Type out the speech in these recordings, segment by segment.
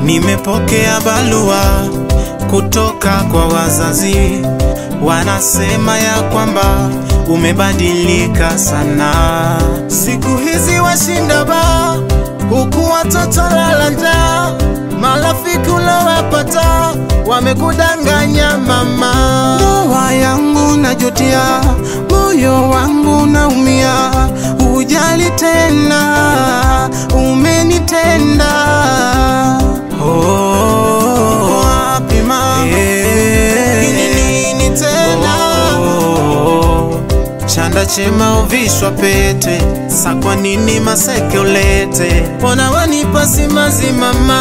Nimepokea barua kutoka kwa wazazi, wanasema ya kwamba umebadilika sana. Siku hizi washinda ba huku watoto lala njaa, marafiki ulowapata wamekudanganya mama. Ndoa yangu najutia, moyo wangu naumia, hujali tena, umenitenda Oh, wapi mama? Ni nini tena? Chanda chema uvishwa pete, sa kwa nini maseke ulete? Mbona wanipa simanzi mama?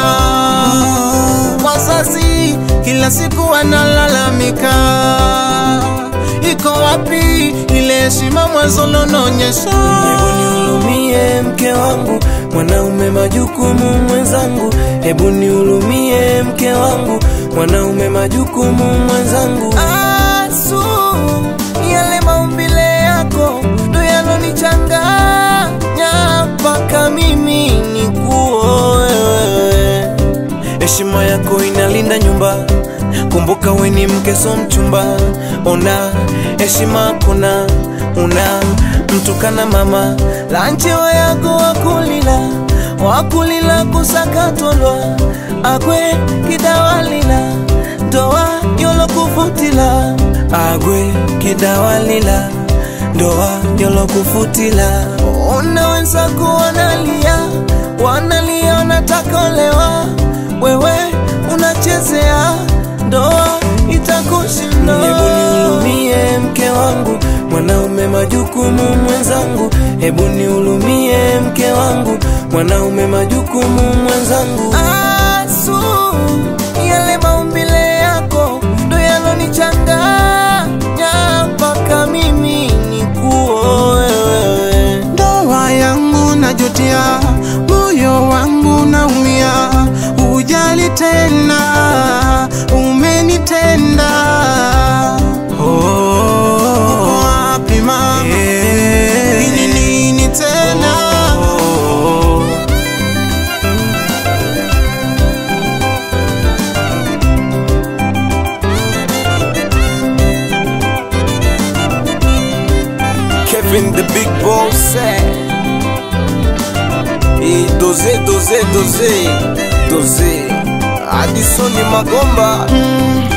Wazazi kila siku wanalalamika, iko wapi ile heshima mwanzo lononyesha? Hebu nihurumie mke wangu, mwanaume majukumu mwenzangu. Hebu nihurumie mke wangu, mwanaume majukumu mwenzangu. Asu, yale maumbile yako ndo yalonichanganya mpaka mimi nikuoe wewe. Heshima yako inalinda nyumba, kumbuka we ni mke so mchumba. Ona heshima kuna una mtukana mama lanchewa yako wakulila wakulila kusakatolwa agwe kidawalila ndoa yolokufutila agwe kidawalila ndoa yolokufutila ona wenzako wanalia wanalia wanataka olewa wewe unachezea ndoa itakushinda. Hebu nihurumie mke wangu, mwanaume majukumu mwenzangu. Hebu nihurumie mke wangu, mwanaume majukumu mwenzangu. Asu, yale maumbile yako ndo yalonichanganya mpaka mimi nikuoe wewe. Ndoa yangu najutia, moyo wangu naumia, hujali tena, umenitenda. Oh, wapi mama? Ni nini tena? Kevin the big boss eh. Et dosé dosé dosé dosé Addison Magomba